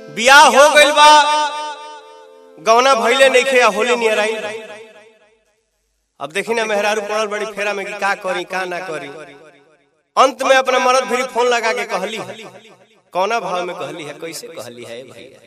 बियाह हो गइल बा गौना भइले नइखे आ होली नियर आई अब देखी ना मेहरारू पड़ल बड़ी फेरा में कि का करी का ना करी अंत में अपना मर्द फिर फोन लगा के कहली है कौना भाव में कहली है कैसे कहली है भैया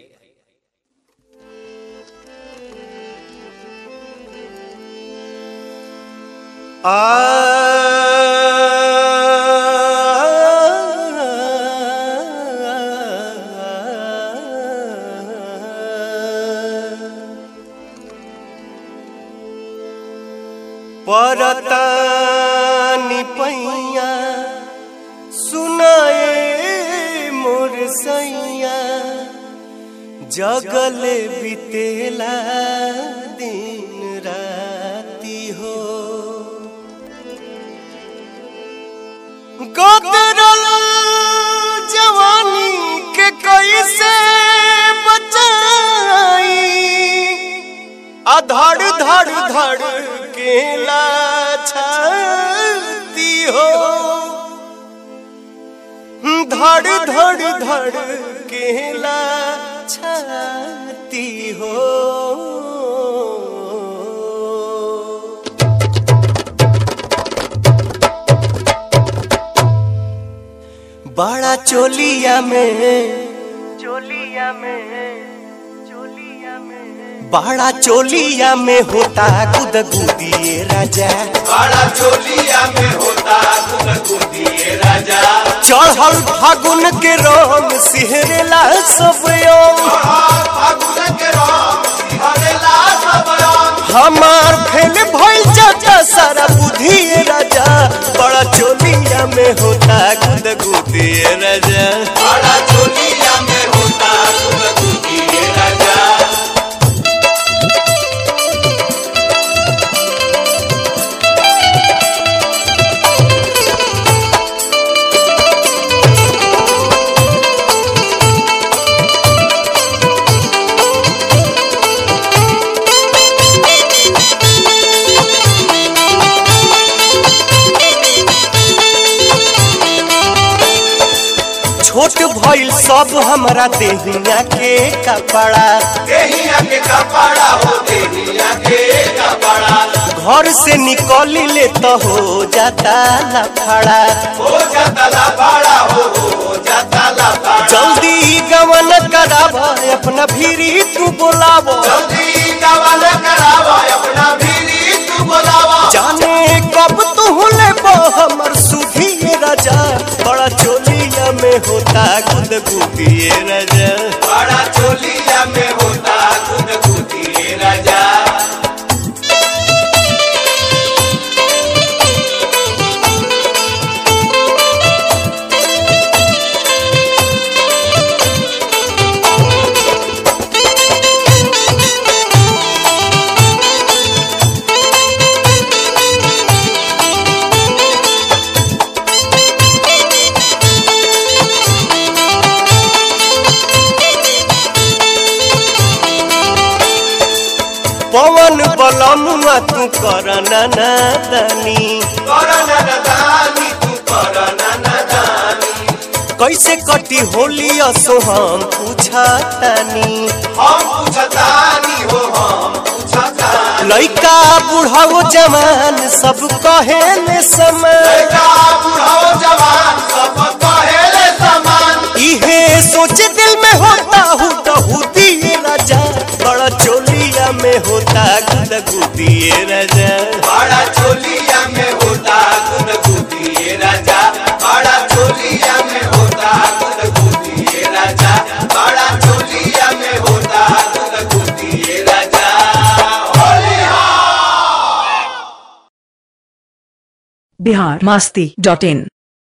परतानी पैया सुनाए मोर सैया जगले बितेला दिन राती हो गोदरल जवानी के कैसे बचाई अधड़ धड़ धड़ के छाती हो धड़ धड़ धड़ के छाती हो बड़ा चोलिया में चोलिया में चोलिया में बड़ा चोलिया में होता गुद गुदिए राजा बड़ा चोलिया में होता गुदगुदिए राजा चढ़ल फागुन के रंग सिहरेला सब अंग। फागुन के रंग सिहरेला सब रंग हमार फेल भइल जाता सारा बुद्धि राजा बड़ा चोलिया में होता गुद गुदिए राजा बड़ा चोलिया में होता गुदगुदिए राजा छोट भइल सब हमरा देहिया के कपड़ा देहिया के कपड़ा हो देहिया के कपड़ा घर से निकली ले तो हो जाता लफड़ा हो जाता ला बड़ा हो हो जाता ला बड़ा जल्दी गवन कराब अपना भीरी तू बोलाब जल्दी कवल करावा अपना भीरी तू बोलावा जाने कब तू ले हमर सुधी राजा बड़ा चोलिया में होता गुद गुदिए राजा बड़ा चोलिया में होता गुदगुदिए राजा पवन बलमुआ तू कर नादानी करना नदानी तू करना नदानी कैसे कटी होली असो हम पूछा तानी हम पूछतानी हो हम पूछतानी लइका बुढ़ाओ जवान सब कहे ने समय लड़का बुढ़ाओ जवान सब कहेले समान इहे सोच दिल में होता हूँ दिए राजा बड़ा चोलिया में होता गुद गुदिए राजा बड़ा चोलिया में होता गुदगुदिए राजा बड़ा चोलिया में होता गुदगुदिए राजा बड़ा चोलिया में होता गुदगुदिए राजा होली बिहार मस्ती डॉट इन